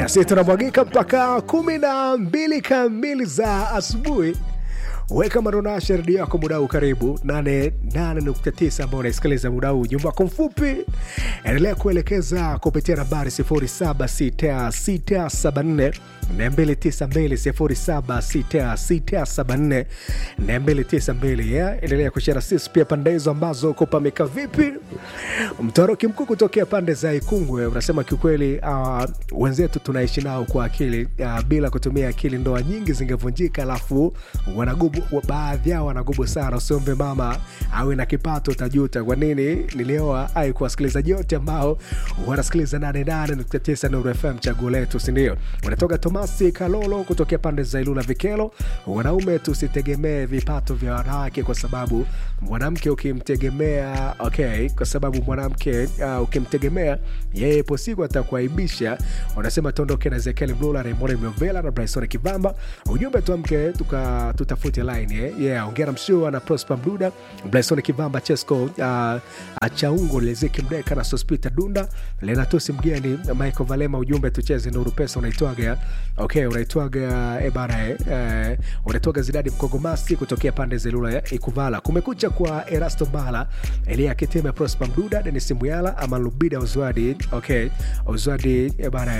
nasi tunamwagika mpaka kumi na mbili kamili za asubuhi weka maronasha redio yako muda huu karibu 88.9 ambao unaisikiliza muda huu ujumbe wako mfupi endelea kuelekeza kupitia nambari 076674 292 yeah. endelea kushara sisi pia pande hizo ambazo kupamika vipi mtoroki mkuu kutokea pande za ikungwe unasema kiukweli uh, wenzetu tunaishi nao kwa akili uh, bila kutumia akili ndoa nyingi zingevunjika alafu wanagubu baadhi yao wanagubu sana usiombe mama awe na kipato utajuta kwa nini nilioa ai kuwasikilizaji wote ambao wanasikiliza 88.9 Nuru FM chaguo letu sindio unatoka tomasi kalolo kutokea pande za ilula vikelo wanaume tusitegemee vipato vya wanawake kwa sababu mwanamke ukimtegemea okay kwa sababu mwanamke uh, ukimtegemea yeye po siku atakuaibisha wanasema tuondoke na ezekiel mlula raymond miovela na bryson kivamba ujumbe tuamke tuka tutafute line eh? yeah ongera mshua na prosper mduda bryson kivamba chesco uh, achaungo lezeki mdeka na sospita dunda lenatusi mgeni michael valema ujumbe tucheze nuru pesa unaitwaga okay unaitwaga e bana eh, eh, unaitwaga zidadi mkogomasi kutokea pande zelula ya ikuvala kumekucha kwa erasto mbala elia kitime prosper mduda denis muyala ama lubida uzwadi okay uzwadi e bana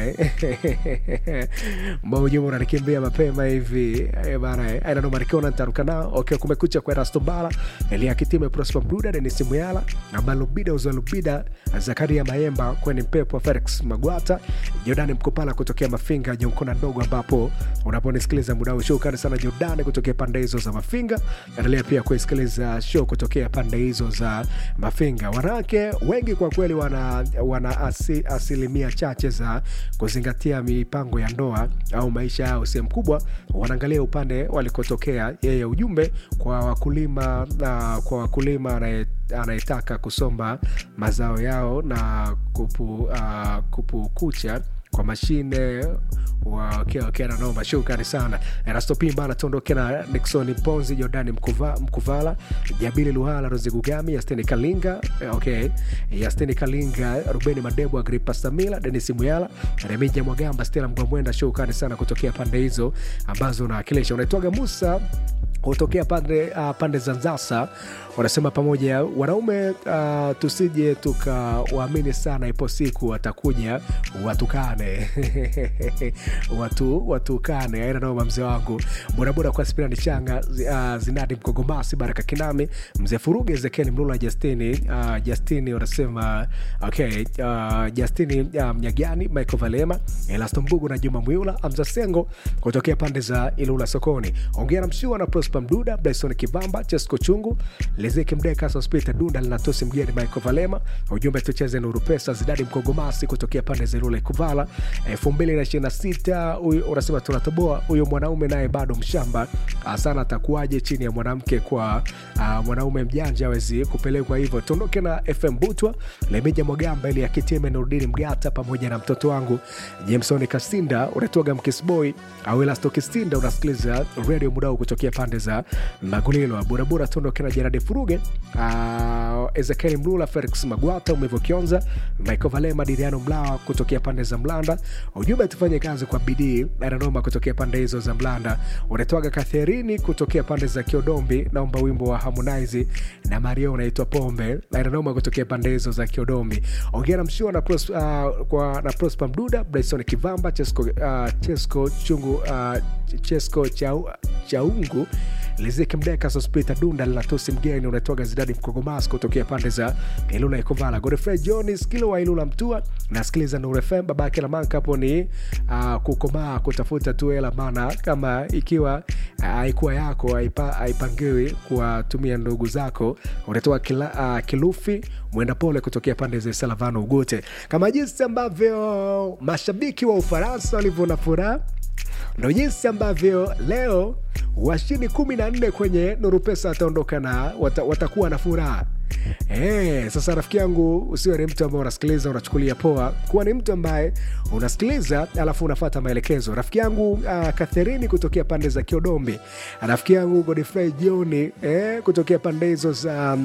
eh, maujumbe unanikimbia mapema hivi e bana eh, aina noma nikiona nitaruka nao okay kumekucha kwa erasto mbala elia kitime prosper mduda denis muyala ama lubida uzwalubida zakaria mayemba kweni mpepo felix magwata jordani mkopala kutokea mafinga jonkona ndogo ambapo unaponisikiliza muda huu shukrani sana jordani kutokea pande hizo za mafinga endelea pia kuisikiliza show kutokea pande hizo za mafinga wanawake wengi kwa kweli wana, wana asi, asilimia chache za kuzingatia mipango ya ndoa au maisha yao sehemu kubwa wanaangalia upande walikotokea yeye ujumbe kwa wakulima na kwa wakulima anaye anayetaka kusomba mazao yao na kupu, uh, kupukucha kwa mashine wakiananoma shukrani sana erastopimba anatuondoke na nixon ponzi jordani Mkuva, mkuvala jabili luhala rozigugami yasteni kalinga okay yasteni kalinga rubeni madebu agripa samila denis muyala remija mwagamba stela mgwamwenda shukrani sana kutokea pande hizo ambazo unawakilisha unaitwaga musa kutokea pande, uh, pande za nzasa wanasema pamoja wanaume uh, tusije tukawaamini sana ipo siku watakuja watukane watu watukane aina noma mzee wangu bodaboda kwa spirani changa uh, zinadi mkogomasi baraka kinami mzee furuge ezekieli mlula justini uh, justini wanasema okay uh, justini uh, mnyagani michael valema elasto mbugu na juma mwiula amza sengo kutokea pande za ilula sokoni ongera mshua na prosper mduda bryson kivamba chesco chungu lezeki mdeka sospita dunda linatosi mgeni michael valema ujumbe tucheze nuru pesa zidadi mkogomasi kutokea pande za ilula ikuvala 226 unasema tunatoboa huyo mwanaume naye bado mshamba sana atakuwaje chini ya mwanamke kwa uh, mwanaume mjanja awezi kupelekwa hivyo tuondoke na fm butwa lemeja mwagamba ili akitime nurudini mgata pamoja na mtoto wangu jameson kasinda unatoga mkisboy au elasto kisinda unasikiliza redio mudau kutokea pande za magulilo burabura tuondoke na jeradi furuge uh, ezekieli mlula felix magwata umevo kionza michael valema diriano mlawa kutokea pande za mlanda ujumbe tufanye kazi kwa bidii ananoma kutokea pande hizo za mlanda unatoaga katherini kutokea pande za kiodombi naomba wimbo wa harmonize na mario unaitwa pombe ananoma kutokea pande hizo za kiodombi ongera mshua na, pros, uh, kwa, na prosper mduda bryson kivamba chesco, uh, chesco chungu uh, chesco chau, chaungu liziki mdeka sospita dunda linatusi mgeni unatoga zidadi mkogomas kutokea pande za ilula ikovala godfrey jones kilo wa ilula mtua nasikiliza nurefm babake la manka hapo ni uh, kukomaa kutafuta tu hela mana kama ikiwa haikuwa uh, yako haipangiwi kuwatumia ndugu zako unatoa kila, uh, kilufi mwenda pole kutokea pande za salavano ugute kama jinsi ambavyo mashabiki wa ufaransa walivyo na furaha ndo jinsi ambavyo leo washindi kumi na nne kwenye nuru pesa wataondoka na wata, watakuwa na furaha Hey, sasa rafiki yangu usiwe ni mtu ambaye unasikiliza unachukulia poa kuwa ni mtu ambaye unasikiliza alafu unafata maelekezo rafiki yangu uh, katherini kutokea pande za kiodombi rafiki yangu godfrey joni eh, kutokea pande hizo za um,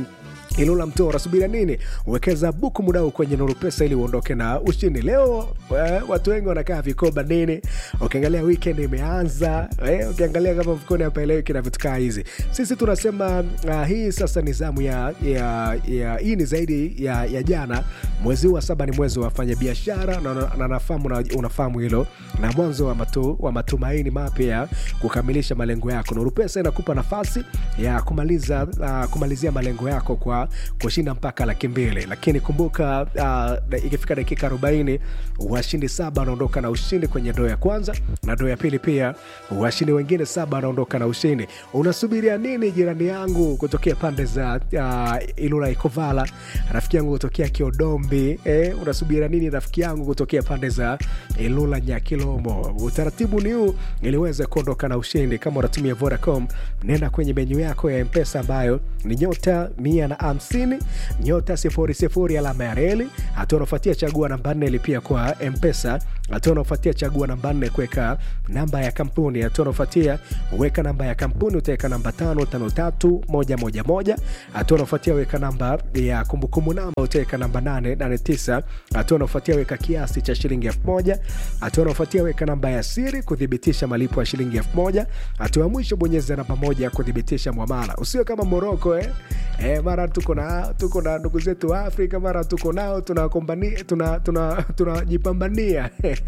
Ilula Mtoa, unasubiria nini? Wekeza buku muda huu kwenye Nuru Pesa ili uondoke na ushindi. Leo eh, watu wengi wanakaa vikoba nini, ukiangalia weekend imeanza eh, ukiangalia kama mfukoni hapaeleweki na vitu kaa hizi. Sisi tunasema uh, hii sasa ni zamu ya, ya, ya hii ni zaidi ya, ya jana. Mwezi huu wa saba ni mwezi wa wafanya biashara na, na, na nafahamu na, unafahamu hilo, na mwanzo wa, matu, wa matumaini mapya ya kukamilisha malengo yako. Nuru Pesa inakupa nafasi ya kumaliza uh, kumalizia malengo yako kwa kushinda mpaka laki mbili, lakini kumbuka uh, ikifika dakika 40 washindi saba wanaondoka na ushindi kwenye doo ya kwanza na doo ya pili pia washindi wengine saba wanaondoka na ushindi. Unasubiria nini, jirani yangu kutokea pande za uh, Ilula Ikovala, rafiki yangu kutokea Kiodombi eh, unasubiria nini rafiki yangu kutokea pande za Ilula Nyakilomo? Utaratibu ni huu ili uweze kuondoka na ushindi. Kama unatumia Vodacom, nenda kwenye menyu yako ya Mpesa ambayo ni nyota mia na hamsini nyota sifuri sifuri alama ya reli. Hatua unaofuatia chagua namba nne lipia kwa Mpesa. Hatua unaofuatia chagua namba nne kuweka namba ya kampuni. Hatua unaofuatia weka namba ya kampuni, utaweka namba tano tano tatu moja moja moja. Hatua unaofuatia weka namba ya kumbukumbu namba, utaweka namba nane nane tisa. Hatua unaofuatia weka kiasi cha shilingi elfu moja. Hatua unaofuatia weka namba ya siri kuthibitisha malipo ya shilingi elfu moja. Hatua ya mwisho bonyeza namba moja kuthibitisha mwamala. Usiwe kama Moroko eh? Eh, mara tuko na tuko na ndugu zetu wa Afrika, mara tuko nao tunajipambania tuna, tuna, tunajipambania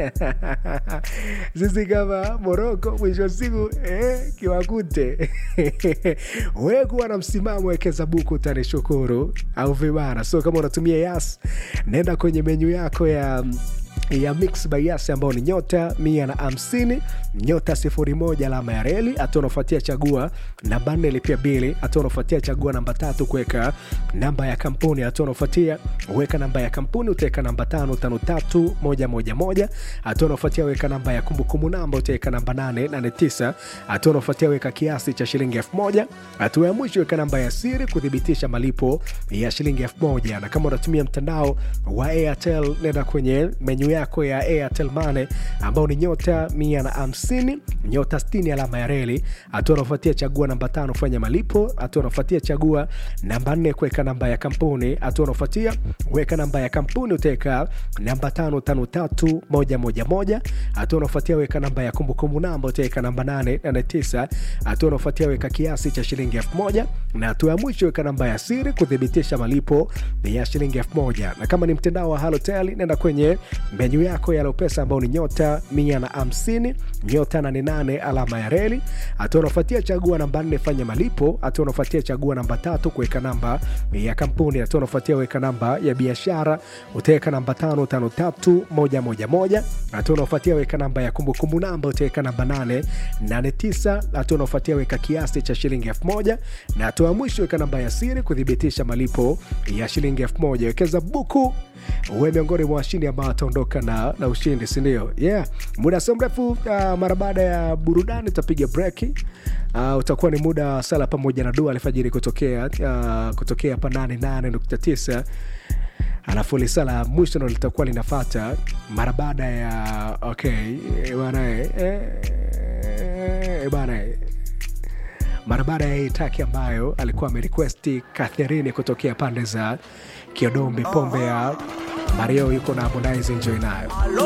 sisi kama Moroko, mwisho wa siku eh, kiwakute we kuwa na msimamo, wekeza buku, utanishukuru au vibara. So kama unatumia Yas, nenda kwenye menyu yako ya ya Mix by Yas ambao ni nyota mia na hamsini nyota sifuri moja alama ya reli. Hatua unafuatia chagua namba nne lipia bili. Hatua unafuatia chagua namba tatu kuweka namba ya kampuni. Hatua unafuatia weka namba ya kampuni, utaweka namba tano tano tatu moja moja moja. Hatua unafuatia weka namba ya kumbukumbu namba, utaweka namba nane nane tisa. Hatua unafuatia weka kiasi cha shilingi elfu moja. Hatua ya mwisho weka namba ya siri kuthibitisha malipo ya shilingi elfu moja. Na kama unatumia mtandao wa Airtel, nenda kwenye menyu yako ya Airtel Money ambao ni nyota mia na hamsini nyota sitini alama ya reli. Hatua unafuatia chagua namba tano fanya malipo. Hatua unafuatia chagua namba nne kuweka namba ya kampuni. Hatua unafuatia weka namba ya kampuni, utaweka namba tano tano tatu moja moja moja. Hatua unafuatia weka namba ya kumbukumbu namba, utaweka namba nane nane tisa. Hatua unafuatia weka kiasi cha shilingi elfu moja na hatua ya mwisho weka namba ya siri kuthibitisha malipo ya shilingi elfu moja. Na kama ni mtandao wa Halotel nenda kwenye menyu yako ya Lopesa ambao ni nyota mia na hamsini nyota nane nane alama ya reli. Hatua unafuatia chagua namba nne fanya malipo. Hatua unafuatia chagua namba tatu kuweka namba ya kampuni. Hatua unafuatia weka namba ya biashara, utaweka namba tano tano tatu moja moja moja. Hatua unafuatia weka namba ya kumbukumbu namba, utaweka namba nane nane tisa. Hatua unafuatia weka kiasi cha shilingi elfu moja na hatua ya mwisho weka namba ya siri kuthibitisha malipo ya shilingi elfu moja. Wekeza buku uwe miongoni mwa washindi ambao ataondoka na, na ushindi sindio? Yeah, muda sio mrefu uh, mara baada ya burudani tutapiga breki. Uh, utakuwa ni muda wa sala pamoja na dua alfajiri kutokea uh, kutokea hapa 88.9 alafu lisala mwisho ndo litakuwa linafata mara baada ya okay bana eh, bana mara baada ya hii taki ambayo alikuwa amerequesti Catherine kutokea pande za Kiodombi, pombe ya Mario yuko na Harmonize, enjoy nayo.